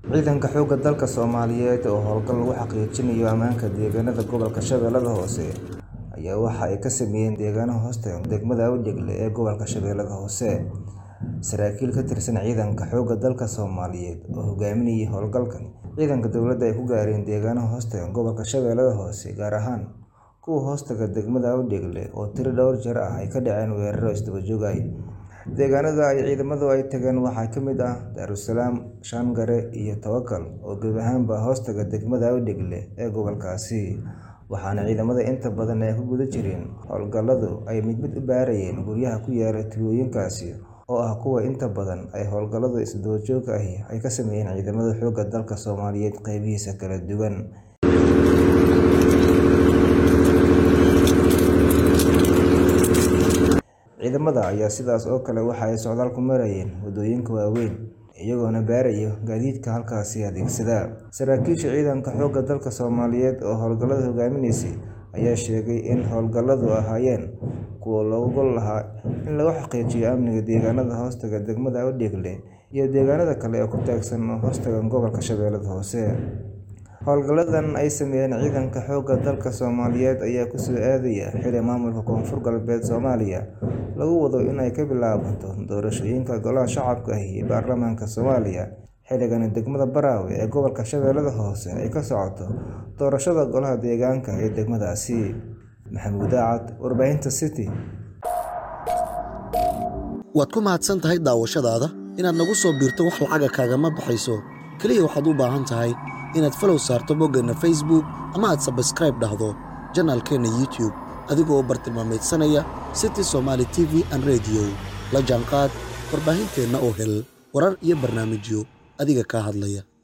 Ciidanka xoogga dalka Soomaaliyeed oo howlgal lagu xaqiijinayo ammaanka deegaanada gobolka Shabeellaha Hoose ayaa waxa ay ka sameeyeen deegaano hoostaga degmada Awdeegle ee gobolka Shabeellaha Hoose. Saraakiil ka tirsan ciidanka xoogga dalka Soomaaliyeed oo hogaaminayay howlgalkan, ciidanka dowladda ay ku gaareen deegaano hoostaga gobolka Shabeellaha Hoose, gaar ahaan kuwa hoostaga degmada Awdeegle oo tiro dhowr jeer ah ay ka dhaceen weerarro isdaba joog ah. Deegaanada ay ciidamadu ay tageen waxaa ka mid ah Daarusalaam, Shaangare iyo Tawakal oo gebi ahaanba hoostaga degmada Awdeegle ee gobolkaasi, waxaana ciidamada inta badan ay ku guda jireen howlgalladu ay mid mid u baarayeen guryaha ku yaalla tuulooyinkaasi oo ah kuwa inta badan ay howlgallada isdaba joogga ahi ay ka sameeyeen ciidamada xoogga dalka Soomaaliyeed qaybihiisa kala duwan. Ciidamada ayaa sidaas oo kale waxa ay socdaal ku marayeen waddooyinka waaweyn, iyagoona baaraya gaadiidka halkaasi adeegsada. Saraakiisha ciidanka xoogga dalka Soomaaliyeed oo howlgallada hogaaminaysay ayaa sheegay in howlgalladu ahaayeen kuwo looga gol lahaa in lagu xaqiijiyo amniga deegaanada hoostaga degmada Awdeegle iyo deegaanada kale ee ku teedsan hoostaga gobolka Shabeellaha Hoose. Howlgalladan ay sameeyeen ciidanka xoogga dalka Soomaaliyeed ayaa ku soo aadaya xilli maamulka Koonfur Galbeed Soomaaliya lagu wado in ay ka bilaabato doorashooyinka Golaha Shacabka iyo Baarlamaanka Soomaaliya, xilligana degmada Baraawe ee gobolka Shabeellaha Hoose ay ka socoto doorashada golaha deegaanka ee degmadaasi. Maxamuud Daacad, Warbaahinta City. Waad ku mahadsan tahay daawashadaada. Inaad nagu soo biirto wax lacaga kaagama baxayso. Kaliya waxaad u baahan tahay inaad follow saarto boggeenna Facebook ama aad subscribe dhahdo janaalkeenna YouTube adigoo bartilmaameedsanaya City Somali TV and Radio. La jaanqaad warbaahinteenna oo hel warar iyo barnaamijyo adiga kaa hadlaya.